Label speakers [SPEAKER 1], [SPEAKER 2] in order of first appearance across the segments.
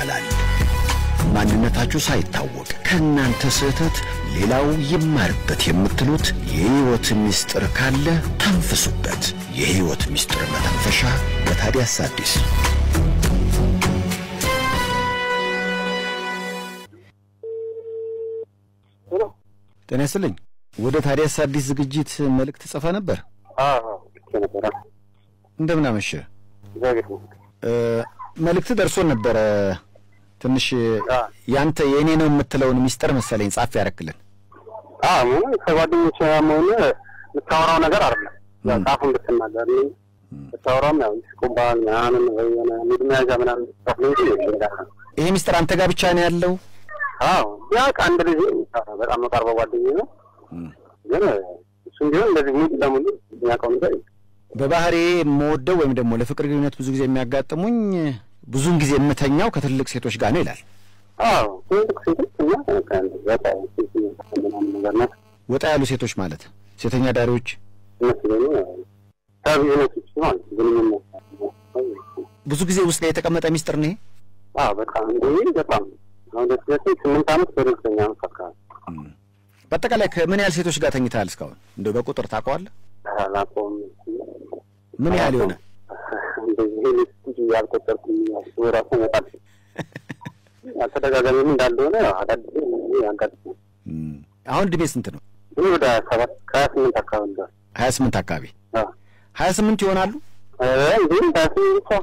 [SPEAKER 1] ይቻላል። ማንነታችሁ ሳይታወቅ ከእናንተ ስህተት ሌላው ይማርበት የምትሉት የሕይወት ምስጢር ካለ ተንፍሱበት። የሕይወት ምስጢር መተንፈሻ በታዲያስ አዲስ
[SPEAKER 2] ጤና ይስጥልኝ። ወደ ታዲያስ አዲስ ዝግጅት መልእክት ጽፈ ነበር።
[SPEAKER 3] ነበረ
[SPEAKER 2] እንደምን አመሸ?
[SPEAKER 3] እግዚአብሔር ይመስገን።
[SPEAKER 2] መልእክት ደርሶን ነበረ። ትንሽ ያንተ የእኔ ነው የምትለውን ሚስጥር መሰለኝ ጻፍ ያረክልን።
[SPEAKER 3] አዎ ምን ከጓደኞች መሆን የምታወራው ነገር አይደለም። ያው ጻፉ እንድትናገር ነው የምታወራውም ያው ይስቁባል ምናምን ወይ የሆነ ሙድ መያዣ ምናምን ጻፍ ነው እንጂ ሌላ
[SPEAKER 2] ይሄ ሚስጥር አንተ ጋር ብቻ ነው ያለው?
[SPEAKER 3] አዎ ቢያውቅ አንድ ልጅ በጣም መቀርበው ጓደኛዬ ነው። ግን እሱም ቢሆን እንደዚህ ሙሉ ለሙሉ የሚያውቀው ነገር የለም።
[SPEAKER 2] በባህሬ የምወደው ወይም ደግሞ ለፍቅር ግንኙነት ብዙ ጊዜ የሚያጋጥሙኝ ብዙውን ጊዜ የምተኛው ከትልቅ ሴቶች ጋር ነው ይላል።
[SPEAKER 3] አዎ ትልቅ ሴቶች እና በቃ ምናምን ነገር ናት።
[SPEAKER 2] ወጣ ያሉ ሴቶች ማለት ሴተኛ ዳሪዎች
[SPEAKER 3] እነሱ ደግሞ ከቢዝነሶች ማለት ግንኙነት
[SPEAKER 2] ብዙ ጊዜ ውስጥ ላይ የተቀመጠ ሚስጥር ነው ይሄ።
[SPEAKER 3] አዎ በጣም እንደ በጣም አሁን ደስ ደስ ስምንት ዓመት በደስተኛ ዓመት አካባቢ
[SPEAKER 2] በአጠቃላይ ከምን ያህል ሴቶች ጋር ተኝተሃል እስካሁን? እንደው በቁጥር ታውቀዋለህ?
[SPEAKER 3] አላውቀውም።
[SPEAKER 2] ምን ያህል ይሆነ?
[SPEAKER 3] እንደዚህ ልጅ ያልቆጠርኩም ያው ራሱ መጣል አልተደጋጋሚም እንዳልሆነ አዳዲስ ያጋጥማል።
[SPEAKER 2] አሁን እድሜ ስንት ነው?
[SPEAKER 3] ግን ወደ ሰባት ከሀያ ስምንት አካባቢ ጋር
[SPEAKER 2] ሀያ ስምንት አካባቢ ሀያ ስምንት ይሆናሉ።
[SPEAKER 3] እንዲሁም ሀያ ስምንት ብቻ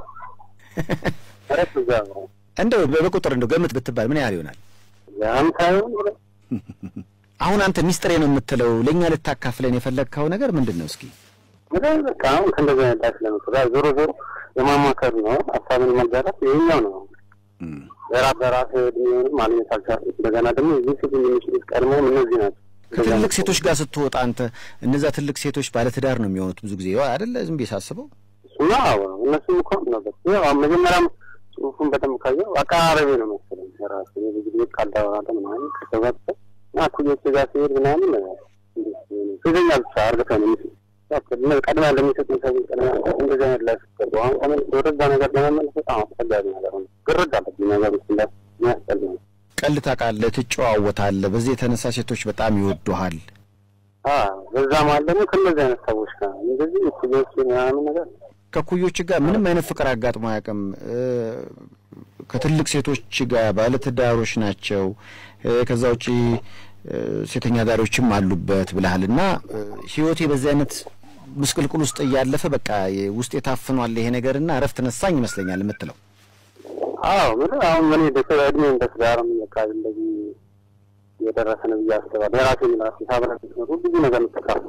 [SPEAKER 3] ረት እዛ
[SPEAKER 2] እንደው በቁጥር እንደው ገምት ብትባል ምን ያህል ይሆናል?
[SPEAKER 3] ያም ሳይሆን
[SPEAKER 2] አሁን አንተ ሚስጥሬ ነው የምትለው ለእኛ ልታካፍለን የፈለግከው ነገር ምንድን ነው? እስኪ
[SPEAKER 3] ወደ በቃ አሁን ከእንደዚህ አይነት ላይፍ ለመሰራ ዞሮ ዞሮ የማማከር ነው ሀሳብን መጋራት ይሄኛው ነው። በራስ በራስ እድሜውንም ማግኘት አልቻልኩም። እንደገና ደግሞ እዚህ ሴት የሚችሉት ቀድሞም እነዚህ ናቸው።
[SPEAKER 2] ከትልቅ ሴቶች ጋር ስትወጣ አንተ እነዛ ትልቅ ሴቶች ባለትዳር ነው የሚሆኑት ብዙ ጊዜ አይደለ? ዝም ብዬ ሳስበው
[SPEAKER 3] እሱማ እነሱም እኮ ነበር ያው መጀመሪያም ጽሁፉን በደንብ ካየው አቀራረቤ ነው መሰለኝ ራሱ ብዙ ጊዜ ካልዳወራተ ምናምን ከተባተ እና ኩዮች ጋር ሲሄድ ምናምን ፊዘኛ ብቻ አርገተ ነው ምስ ቀድማ ለሚሰጡ ሰዎች ቀድማ እንደዚህ አይነት ላይ ስገቡ አሁን ቆመ ወደዛ ነገር ለመመለስ በጣም አስፈላጊ ነገር ነው። ግርድ አለብኝ ነገር ውስጥ ላይ የሚያስጠል ነው።
[SPEAKER 2] ቀልድ ታውቃለህ፣ ትጨዋወታለህ። በዚህ የተነሳ ሴቶች በጣም ይወዱሃል።
[SPEAKER 3] በዛ ማለት ደግሞ ከእነዚህ አይነት ሰዎች ጋር እንደዚህ ኩዮች ምናምን ነገር
[SPEAKER 2] ከኩዮች ጋር ምንም አይነት ፍቅር አጋጥሞ አያውቅም። ከትልቅ ሴቶች ጋር ባለትዳሮች ናቸው። ከዛ ውጪ ሴተኛ ዳሪዎችም አሉበት ብለሃል እና ህይወቴ በዚህ አይነት ምስቅልቅል ውስጥ እያለፈ በቃ ውስጥ የታፍኗል ይሄ ነገር እና እረፍት ነሳኝ ይመስለኛል የምትለው።
[SPEAKER 3] አዎ ምን አሁን ምን ደስ እድሜ እንደ ትዳርም በቃ እንደዚህ የደረሰ ነው ብዬ አስባለሁ። የራሴ ራሴ ሳብረ ብዙ ነገር ምጠቃሉ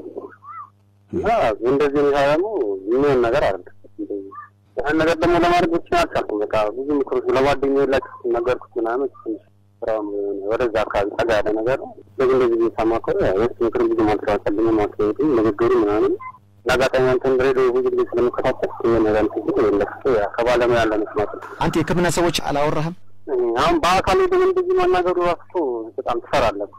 [SPEAKER 3] እና እንደዚህ ሁኔታ ደግሞ የሚሆን ነገር አይደለም። ያን ነገር ደግሞ ለማድረግ ብቻ አልቻልኩም። በቃ ብዙ ምክሮች ለጓደኛዬ ላቸው ነገርኩት ምናምን ትንሽ ስራውም ወደዛ አካባቢ ጠጋ ያለ ነገር ነው። ስለዚህ እንደዚህ ጊዜ ሳማከሩ የስ ምክር ብዙ ማልተዋጠልኝ ማስሄዱ ንግግሩ ምናምን ለአጋጣሚ አንተን ሬዲዮ ብዙ ጊዜ ስለምከታተል ይህ ነገር ትግል የለክቶ ከባለሙያ ያለ መስማት ነው።
[SPEAKER 2] አንተ የሕክምና ሰዎች አላወራህም?
[SPEAKER 3] አሁን በአካል ግን እንደዚህ ማናገሩ ራሱ በጣም ትፈራለህ።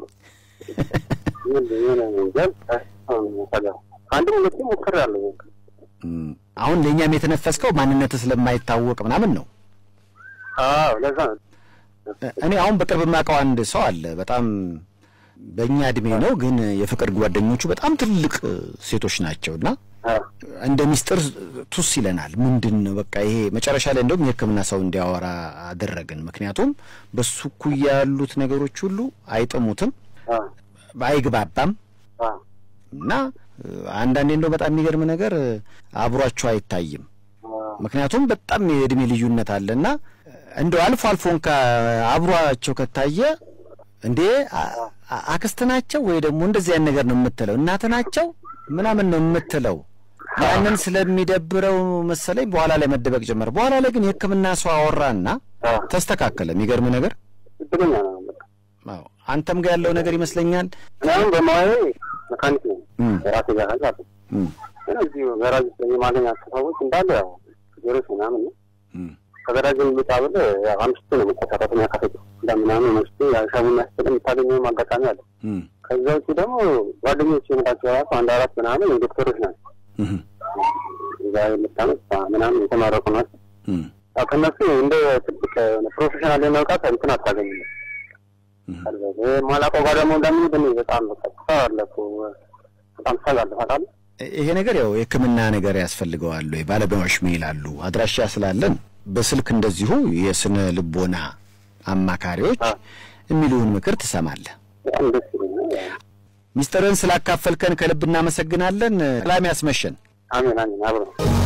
[SPEAKER 3] አንድም ሁለቴ ሞክሬያለሁ።
[SPEAKER 2] አሁን ለእኛም የተነፈስከው ማንነት ስለማይታወቅ ምናምን ነው።
[SPEAKER 3] አዎ ለዛ ነው።
[SPEAKER 2] እኔ አሁን በቅርብ የማውቀው አንድ ሰው አለ። በጣም በእኛ እድሜ ነው፣ ግን የፍቅር ጓደኞቹ በጣም ትልቅ ሴቶች ናቸው እና እንደ ሚስጥር ቱስ ይለናል። ምንድን ነው በቃ ይሄ መጨረሻ ላይ እንደውም የሕክምና ሰው እንዲያወራ አደረግን። ምክንያቱም በሱ እኩያ ያሉት ነገሮች ሁሉ አይጥሙትም፣ አይግባባም እና አንዳንዴ እንደው በጣም የሚገርም ነገር አብሯቸው አይታይም። ምክንያቱም በጣም የእድሜ ልዩነት አለ እና እንደው አልፎ አልፎ እንኳ አብሯቸው ከታየ እንዴ አክስት ናቸው ወይ ደግሞ እንደዚህ አይነት ነገር ነው የምትለው፣ እናት ናቸው ምናምን ነው የምትለው። ያንን ስለሚደብረው መሰለኝ በኋላ ላይ መደበቅ ጀመረ። በኋላ ላይ ግን የሕክምና ሰው አወራና ተስተካከለ። የሚገርም ነገር
[SPEAKER 3] እድለኛ ነው።
[SPEAKER 2] አዎ አንተም ጋር ያለው ነገር ይመስለኛል።
[SPEAKER 3] እኔም በሙያዬ መካኒክ ነው ራሴ ጋር አለ እዚህ ገራጅ የማገኛቸው ሰዎች እንዳለ ያው ችግሮች ምናምን ነው ከገራጅ የሚወጣ ብል አምስቱ ነው መቆጣጠር የሚያካፈጭ እንደምናምን መስቶ ሻቡና ስጥል የምታገኘውም አጋጣሚ አለ። ከዛ ውጭ ደግሞ ጓደኞች የምላቸው ራሱ አንድ አራት ምናምን ዶክተሮች ናቸው። እዛ የምታመት ምናምን የተመረቁ ናቸው። ያው ከእነሱ እንደ ትልቅ ፕሮፌሽናል የመውቃት እንትን አታገኝም። ማላውቀው ጋር ደግሞ እንደምንሄድ እኔ በጣም በቃ ትፈራለህ፣ በጣም ትሰጋለህ ታውቃለህ።
[SPEAKER 2] ይሄ ነገር ያው የሕክምና ነገር ያስፈልገዋል ወይ ባለሙያዎች ምን ይላሉ? አድራሻ ስላለን በስልክ እንደዚሁ የስነ ልቦና አማካሪዎች የሚሉውን ምክር ትሰማለህ።
[SPEAKER 3] በጣም ደስ ይለኛል።
[SPEAKER 2] ሚስጥርን ስላካፈልከን ከልብ እናመሰግናለን። ሰላም ያስመሸን።
[SPEAKER 3] አሜን አሜን። አብረን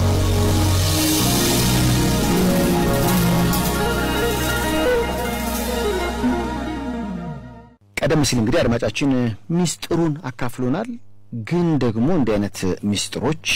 [SPEAKER 2] ቀደም ሲል እንግዲህ አድማጫችን ሚስጥሩን አካፍሎናል። ግን ደግሞ እንዲህ አይነት ሚስጥሮች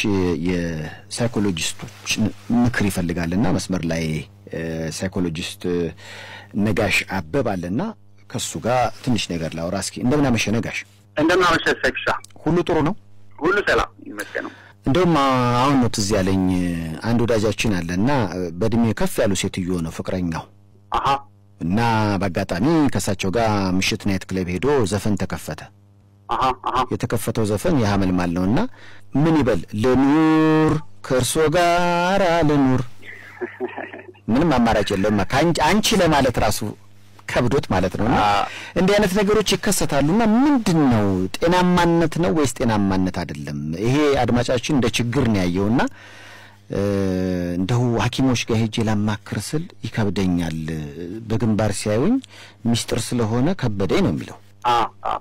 [SPEAKER 2] የሳይኮሎጂስቶች ምክር ይፈልጋልና መስመር ላይ ሳይኮሎጂስት ነጋሽ አበብ አለና ከሱ ጋር ትንሽ ነገር ላውራ እስኪ። እንደምን አመሸ ነጋሽ?
[SPEAKER 3] እንደምናመሸ ሰክሻ
[SPEAKER 2] ሁሉ ጥሩ ነው?
[SPEAKER 3] ሁሉ ሰላም ይመስገነው።
[SPEAKER 2] እንደውም አሁን ነው ትዝ ያለኝ አንድ ወዳጃችን አለና በእድሜ ከፍ ያሉ ሴትዮ ነው ፍቅረኛው
[SPEAKER 3] አሀ
[SPEAKER 2] እና በአጋጣሚ ከእሳቸው ጋር ምሽት ናይት ክለብ ሄዶ ዘፈን ተከፈተ።
[SPEAKER 3] አሀ አሀ
[SPEAKER 2] የተከፈተው ዘፈን የሐመልማል ነው እና ምን ይበል ልኑር ከእርሶ ጋር ልኑር፣ ምንም አማራጭ የለውም ከአንቺ አንቺ ለማለት ራሱ ከብዶት ማለት ነው። እና እንዲህ አይነት ነገሮች ይከሰታሉና ምንድን ነው ጤናማነት ነው ወይስ ጤናማነት አይደለም? ይሄ አድማጫችን እንደ ችግር ነው ያየውና እንደው ሐኪሞች ጋር ሄጄ ላማክር ስል ይከብደኛል፣ በግንባር ሲያዩኝ ሚስጥር ስለሆነ ከበደኝ ነው የሚለው።
[SPEAKER 3] አ አ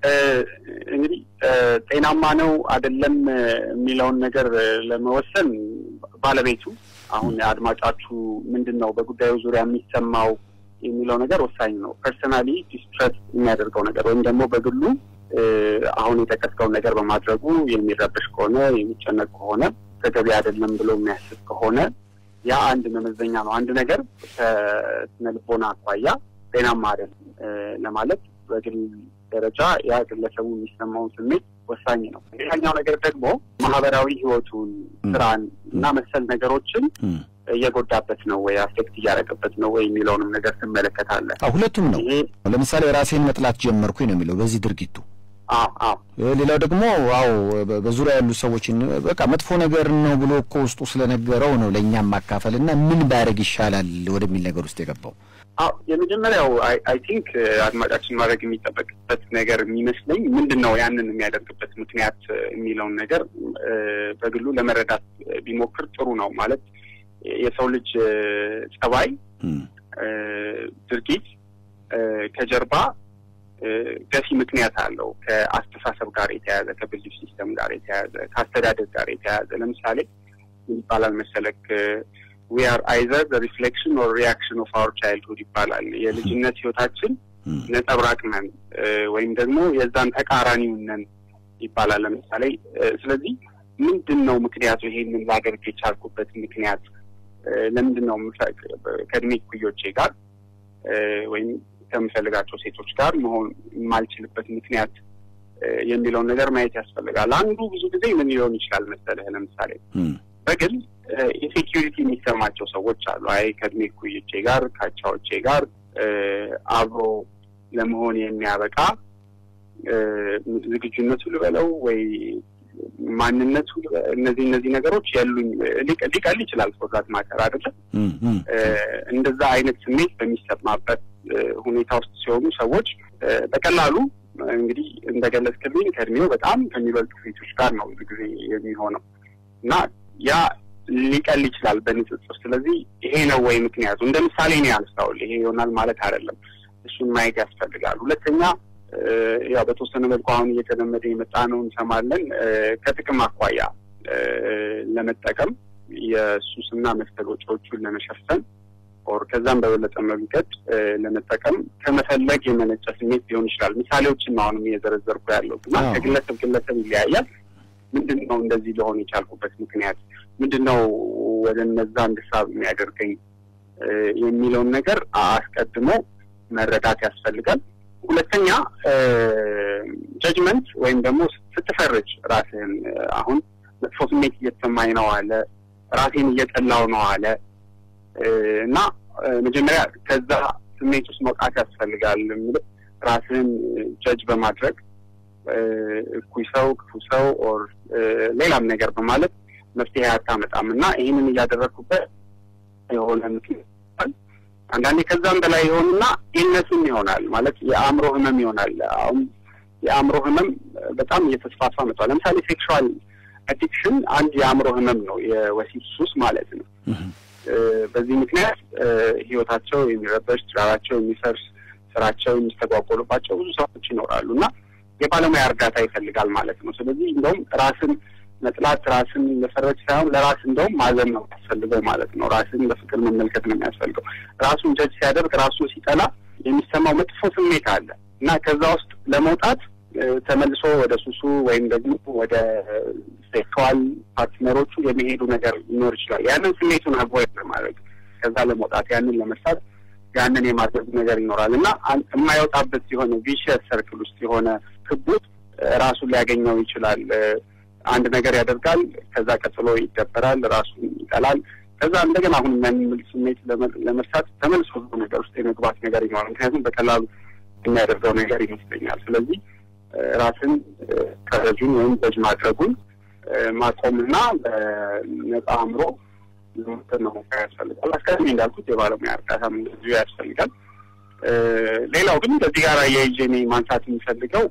[SPEAKER 3] እንግዲህ ጤናማ ነው አይደለም የሚለውን ነገር ለመወሰን ባለቤቱ አሁን አድማጫችሁ ምንድን ነው በጉዳዩ ዙሪያ የሚሰማው የሚለው ነገር ወሳኝ ነው። ፐርሰናሊ ዲስትረስ የሚያደርገው ነገር ወይም ደግሞ በግሉ አሁን የጠቀስከውን ነገር በማድረጉ የሚረብሽ ከሆነ የሚጨነቅ ከሆነ ተገቢ አይደለም ብሎ የሚያስብ ከሆነ ያ አንድ መመዘኛ ነው። አንድ ነገር ከስነ ልቦና አኳያ ጤናማ አይደለም ለማለት በግል ደረጃ ያ ግለሰቡ የሚሰማውን ስሜት ወሳኝ ነው። ሌላኛው ነገር ደግሞ ማህበራዊ ሕይወቱን ስራን እና መሰል ነገሮችን እየጎዳበት ነው ወይ አፌክት እያደረገበት ነው ወይ የሚለውንም ነገር ትመለከታለህ።
[SPEAKER 2] አዎ ሁለቱም ነው።
[SPEAKER 3] ይሄ
[SPEAKER 2] ለምሳሌ ራሴን መጥላት ጀመርኩኝ ነው የሚለው በዚህ ድርጊቱ።
[SPEAKER 3] አዎ አዎ
[SPEAKER 2] ሌላው ደግሞ አዎ በ- በዙሪያ ያሉ ሰዎችን በቃ መጥፎ ነገር ነው ብሎ እኮ ውስጡ ስለነገረው ነው ለእኛም ማካፈል እና ምን ባያደርግ ይሻላል ወደሚል ነገር ውስጥ የገባው።
[SPEAKER 3] አዎ የመጀመሪያው አይ ቲንክ አድማጫችን ማድረግ የሚጠበቅበት ነገር የሚመስለኝ ምንድን ነው ያንን የሚያደርግበት ምክንያት የሚለውን ነገር እ፣ በግሉ ለመረዳት ቢሞክር ጥሩ ነው። ማለት የሰው ልጅ እ፣ ጸባይ፣
[SPEAKER 2] እም፣
[SPEAKER 3] እ፣ ድርጊት እ፣ ከጀርባ እ፣ ገፊ ምክንያት አለው። ከአስተሳሰብ ጋር የተያያዘ ከቢሊፍ ሲስተም ጋር የተያያዘ ከአስተዳደግ ጋር የተያያዘ ለምሳሌ ምን ይባላል መሰለክ ዊ አር አይዘር ሪፍሌክሽን ኦር ሪያክሽን ኦፍ አወር ቻይልድሁድ ይባላል። የልጅነት ህይወታችን
[SPEAKER 2] እም፣
[SPEAKER 3] ነጸብራቅ ነን እ፣ ወይም ደግሞ የዛን ተቃራኒውን ነን ይባላል። ለምሳሌ እ፣ ስለዚህ ምንድን ነው ምክንያቱ? ይሄንን ላደርግ የቻልኩበት ምክንያት እ፣ ለምንድን ነው የምፈ- ከእድሜ እኩዮቼ ጋር እ፣ ወይም ከምፈልጋቸው ሴቶች ጋር መሆን የማልችልበት ምክንያት እ፣ የሚለውን ነገር ማየት ያስፈልጋል። አንዱ ብዙ ጊዜ ምን ሊሆን ይችላል መሰለህ ለምሳሌ
[SPEAKER 2] እም፣
[SPEAKER 3] በግል ኢንሴኪሪቲ የሚሰማቸው ሰዎች አሉ። አይ ከእድሜ እኩዮቼ ጋር ከአቻዎቼ ጋር እ፣ አብሮ ለመሆን የሚያበቃ እ፣ ዝግጁነቱ ልበለው ወይ ማንነቱ ልበ- እነዚህ እነዚህ ነገሮች ያሉኝ ሊቀ- ሊቀል ይችላል ፎርዛት ማተር አይደለም።
[SPEAKER 2] እም፣ እም፣
[SPEAKER 3] እ፣ እንደዛ አይነት ስሜት በሚሰማበት እ፣ ሁኔታ ውስጥ ሲሆኑ ሰዎች እ፣ በቀላሉ እንግዲህ እንደገለጽክልኝ ከእድሜው በጣም ከሚበልጡ ሴቶች ጋር ነው ብዙ ጊዜ የሚሆነው እና ያ ሊቀል ይችላል በንጽጽር። ስለዚህ ይሄ ነው ወይ ምክንያቱ? እንደ ምሳሌ ነው ያነሳሁት። ይሄ ይሆናል ማለት አይደለም። እሱን ማየት ያስፈልጋል። ሁለተኛ እ፣ ያው በተወሰነ መልኩ አሁን እየተለመደ የመጣ ነው እንሰማለን። እ፣ ከጥቅም አኳያ እ፣ ለመጠቀም የሱስና መሰል ወጪዎቹን ለመሸፈን ኦር ከዛም በበለጠ መንገድ እ፣ ለመጠቀም ከመፈለግ የመነጨ ስሜት ሊሆን ይችላል። ምሳሌዎችን ነው አሁንም እየዘረዘርኩ ያለሁት እና
[SPEAKER 2] አዎ።
[SPEAKER 3] ከግለሰብ ግለሰብ ይለያያል። ምንድን ነው እንደዚህ ሊሆን የቻልኩበት ምክንያት ምንድን ነው ወደ እነዛ እንድሳብ የሚያደርገኝ እ፣ የሚለውን ነገር አስቀድሞ መረዳት ያስፈልጋል። ሁለተኛ ጀጅመንት ወይም ደግሞ ስትፈርጅ ራስህን እ፣ አሁን መጥፎ ስሜት እየተሰማኝ ነው አለ፣ ራሴን እየጠላው ነው አለ እ፣ እና እ፣ መጀመሪያ ከዛ ስሜት ውስጥ መውጣት ያስፈልጋል። የምልህ ራስህን ጀጅ በማድረግ እ፣ እኩይ ሰው፣ ክፉ ሰው ኦር እ፣ ሌላም ነገር በማለት መፍትሄ አታመጣም እና ይህንን እያደረግኩበት የሆነ ምክንያት አንዳንዴ ከዛም በላይ የሆኑና ኢልነስም ይሆናል ማለት የአእምሮ ህመም ይሆናል። አሁን የአእምሮ ህመም በጣም እየተስፋፋ መጥቷል። ለምሳሌ ሴክሹዋል አዲክሽን አንድ የአእምሮ ህመም ነው፣ የወሲብ ሱስ ማለት ነው። በዚህ ምክንያት ህይወታቸው የሚረበሽ፣ ትዳራቸው የሚፈርስ፣ ስራቸው የሚስተጓጎሉባቸው ብዙ ሰዎች ይኖራሉ እና የባለሙያ እርዳታ ይፈልጋል ማለት ነው። ስለዚህ እንደውም ራስን መጥላት ራስን መፈረጅ ሳይሆን ለራስ እንደውም ማዘን ነው የሚያስፈልገው ማለት ነው። ራስን በፍቅር መመልከት ነው የሚያስፈልገው። ራሱን ጀጅ ሲያደርግ ራሱን ሲጠላ የሚሰማው መጥፎ ስሜት አለ እና ከዛ ውስጥ ለመውጣት ተመልሶ ወደ ሱሱ ወይም ደግሞ ወደ ሴክሹዋል ፓርትነሮቹ የሚሄዱ ነገር ሊኖር ይችላል። ያንን ስሜቱን አቮይድ ለማድረግ ከዛ ለመውጣት ያንን ለመስራት ያንን የማድረግ ነገር ይኖራል እና የማይወጣበት የሆነ ቪሸስ ሰርክል ውስጥ የሆነ ክቡት ራሱን ሊያገኘው ይችላል። አንድ ነገር ያደርጋል፣ ከዛ ቀጥሎ ይደበራል፣ ራሱን ይጠላል። ከዛ እንደገና አሁን የሚያንምል ስሜት ለመርሳት ተመልሶ ብዙ ነገር ውስጥ የመግባት ነገር ይኖራል። ምክንያቱም በቀላሉ የሚያደርገው ነገር ይመስለኛል። ስለዚህ ራስን ከረጁን ወይም በጅ ማድረጉን ማቆምና በነጻ አእምሮ ለመውሰድ መሞከር ያስፈልጋል። አስቀድሜ እንዳልኩት የባለሙያ እርዳታም እንደዚሁ ያስፈልጋል። ሌላው ግን በዚህ ጋር የይዤ እኔ ማንሳት የሚፈልገው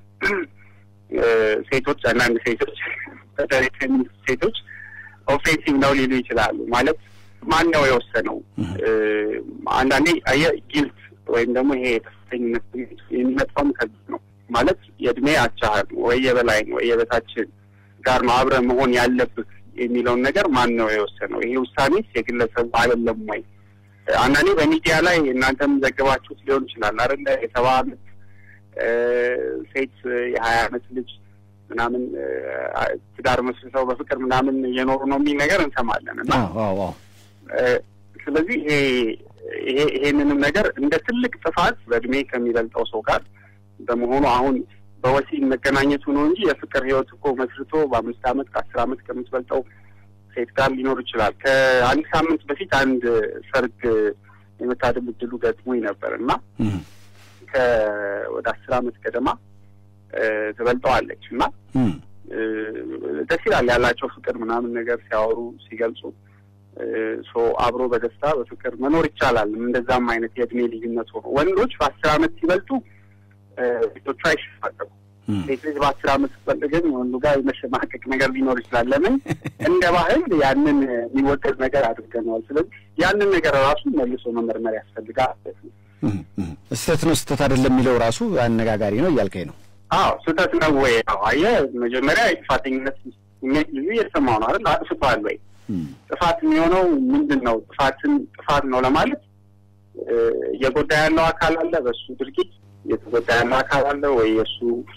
[SPEAKER 3] ሴቶች አንዳንድ ሴቶች በተለይ ሴቶች ኦፌንሲቭ ነው ሊሉ ይችላሉ። ማለት ማን ነው የወሰነው? አንዳንዴ አየህ ጊልት ወይም ደግሞ ይሄ የተፈተኝነት የሚመጣውም ከዚህ ነው። ማለት የእድሜ አቻህል ወይ የበላይ ወይ የበታችን ጋር ነው አብረህ መሆን ያለብህ የሚለውን ነገር ማን ነው የወሰነው? ይሄ ውሳኔስ የግለሰቡ አይደለም ወይ? አንዳንዴ በሚዲያ ላይ እናንተም ዘግባችሁት ሊሆን ይችላል አይደለ? የሰባ አመት ሴት የሀያ አመት ልጅ ምናምን ትዳር መስርተው በፍቅር ምናምን እየኖሩ ነው የሚል ነገር እንሰማለን እና ስለዚህ ይሄ ይሄንንም ነገር እንደ ትልቅ ጥፋት በእድሜ ከሚበልጠው ሰው ጋር በመሆኑ አሁን በወሲብ መገናኘቱ ነው እንጂ የፍቅር ህይወት እኮ መስርቶ በአምስት አመት ከአስር አመት ከምትበልጠው ሴት ጋር ሊኖር ይችላል። ከአንድ ሳምንት በፊት አንድ ሰርግ የመታደም እድሉ ገጥሞኝ ነበር እና ወደ አስር አመት ገደማ ትበልጠዋለች እና ደስ ይላል ያላቸው ፍቅር ምናምን ነገር ሲያወሩ ሲገልጹ ሶ አብሮ በደስታ በፍቅር መኖር ይቻላል። እንደዛም አይነት የእድሜ ልዩነት ሆኖ ወንዶች በአስር አመት ሲበልጡ ሴቶቹ አይሸማቀቁ። ሴት ልጅ በአስር አመት ስትበልጥ ግን ወንዱ ጋር የመሸማቀቅ ነገር ሊኖር ይችላል። ለምን እንደ ባህል ያንን የሚወደድ ነገር አድርገነዋል። ስለዚህ ያንን ነገር ራሱ መልሶ መመርመር ያስፈልጋል።
[SPEAKER 2] ስህተት ነው ስህተት አይደለም የሚለው ራሱ አነጋጋሪ ነው እያልከኝ ነው?
[SPEAKER 3] አዎ ስህተት ነው ወይ? አዎ አየህ፣ መጀመሪያ የጥፋተኝነት ስሜት ልዩ እየተሰማው ነው አይደል? አጥፍቷል ወይ? ጥፋት የሚሆነው ምንድን ነው? ጥፋትን ጥፋት ነው ለማለት እየጎዳ ያለው አካል አለ በሱ ድርጊት እየተጎዳ ያለው አካል አለ ወይ የእሱ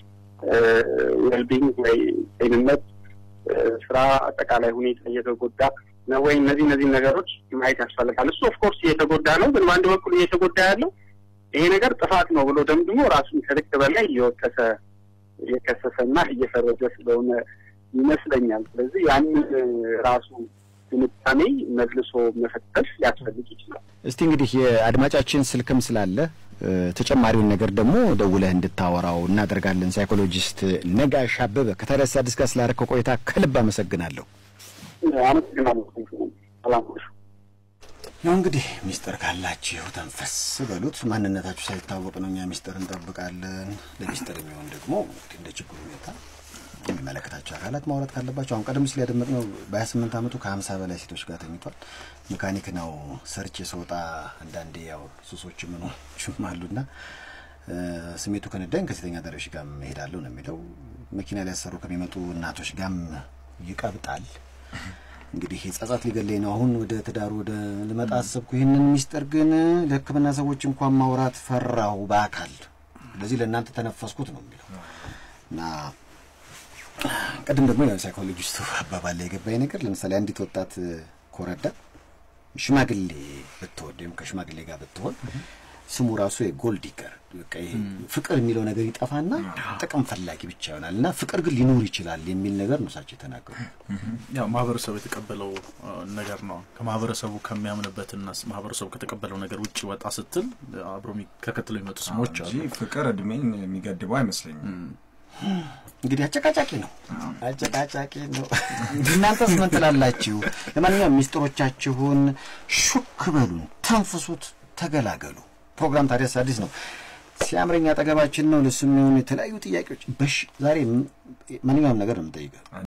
[SPEAKER 3] ዌልቢንግ ወይ ጤንነት፣ ስራ፣ አጠቃላይ ሁኔታ እየተጎዳ ነው ወይ? እነዚህ እነዚህ ነገሮች ማየት ያስፈልጋል። እሱ ኦፍኮርስ እየተጎዳ ነው፣ ግን በአንድ በኩል እየተጎዳ ያለው ይሄ ነገር ጥፋት ነው ብሎ ደምድሞ ራሱን ከልክ በላይ እየወቀሰ እየከሰሰና እየፈረጀ ስለሆነ ይመስለኛል። ስለዚህ ያንን ራሱ ትንታኔ መልሶ መፈተሽ ሊያስፈልግ ይችላል።
[SPEAKER 2] እስቲ እንግዲህ የአድማጫችን ስልክም ስላለ ተጨማሪውን ነገር ደግሞ ደውለህ እንድታወራው እናደርጋለን። ሳይኮሎጂስት ነጋሽ አበበ ከተረሳ አዲስ ጋር ስላደረከው ቆይታ ከልብ አመሰግናለሁ።
[SPEAKER 3] አመሰግናለሁ። ሰላም
[SPEAKER 2] ያው እንግዲህ ሚስጥር ካላችሁ ተንፈስ በሉት። ማንነታችሁ ሳይታወቅ ነው እኛ ሚስጥር እንጠብቃለን። ለሚስጥር የሚሆን ደግሞ እንደ ችግሩ ሁኔታ የሚመለከታቸው አካላት ማውራት ካለባቸው አሁን ቀደም ሲል ያደመጥነው በሀያ ስምንት አመቱ ከሀምሳ በላይ ሴቶች ጋር ተኝቷል። ሜካኒክ ነው። ሰርች ስወጣ አንዳንዴ ያው ሱሶች ምኖችም አሉና ስሜቱ ከነዳኝ ከሴተኛ አዳሪዎች ጋር መሄዳለሁ ነው የሚለው። መኪና ሊያሰሩ ከሚመጡ እናቶች ጋርም ይቀብጣል። እንግዲህ ጸጸት ሊገለኝ ነው። አሁን ወደ ትዳሩ ወደ ልመጣ አሰብኩ። ይህንን ሚስጥር ግን ለሕክምና ሰዎች እንኳን ማውራት ፈራሁ በአካል ስለዚህ ለእናንተ ተነፈስኩት ነው የሚለው እና ቅድም ደግሞ ያው ሳይኮሎጂስቱ አባባል ላይ የገባኝ ነገር ለምሳሌ አንዲት ወጣት ኮረዳ ሽማግሌ ብትወድ ወይም ከሽማግሌ ጋር ብትሆን ስሙ ራሱ የጎልድ ዲገር በቃ ይሄ ፍቅር የሚለው ነገር ይጠፋና ጥቅም ፈላጊ ብቻ ይሆናል እና ፍቅር ግን ሊኖር ይችላል የሚል ነገር ነው እሳቸው የተናገሩ።
[SPEAKER 4] ያው ማህበረሰቡ የተቀበለው ነገር ነው። ከማህበረሰቡ ከሚያምንበትና ማህበረሰቡ ከተቀበለው ነገር ውጭ ወጣ ስትል አብሮ ተከትለው የሚመጡ ስሞች አሉ።
[SPEAKER 5] ፍቅር እድሜን የሚገድበው አይመስለኝም።
[SPEAKER 2] እንግዲህ አጨቃጫቂ ነው፣ አጨቃጫቂ ነው። እናንተስ ምን ትላላችሁ? ለማንኛውም ሚስጥሮቻችሁን ሹክ በሉን፣ ተንፍሱት፣ ተገላገሉ። ፕሮግራም ታዲያስ አዲስ ነው። ሲያምረኝ አጠገባችን ነው። ለሱ የሚሆኑ የተለያዩ ጥያቄዎች በሽ ዛሬ ማንኛውም ነገር ነው የምጠይቀው